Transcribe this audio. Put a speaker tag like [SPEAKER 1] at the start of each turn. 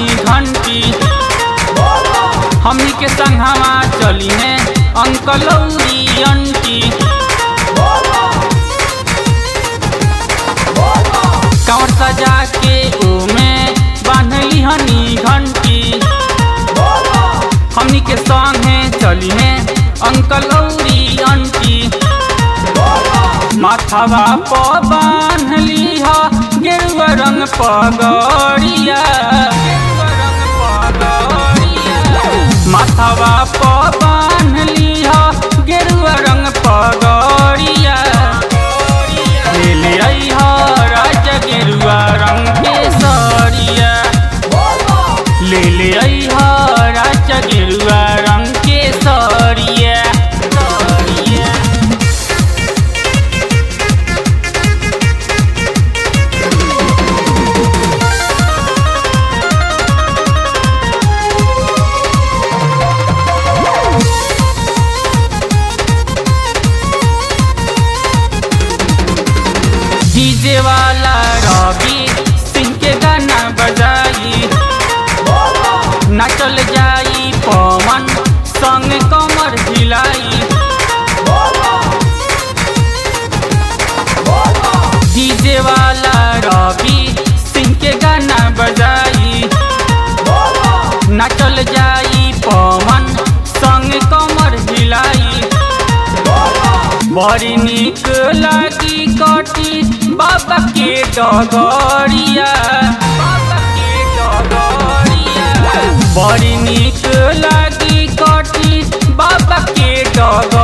[SPEAKER 1] घंटी हमनी के संघवा चली है अंकल औरी अंटी कांवर सजा के ओमे बांधली हनी घंटी हमनी के संगे चली है अंकल औरी अंटी माथावा प बांधली ह गेरुआ रंग पगड़िया माथावा प बांधली ह गेरुआ रंग पगड़िया ले ले आई ह राजा गेरुआ रंग के सरिया ले ले आई ह राजा गेरुआ रंग के सरिया सरिया डीजे वाला रवि सिंह के गाना बजाई नाचल जाई पवन संग कमर हिलाई डीजे वाला रवि सिंह के गाना बजाई नाचल जाई पवन संग कमर हिलाई बड़ी निक लागी कटी बाबा के डगरिया बाबा के डगरिया बड़ी निक लागी कटी बाबा के डगर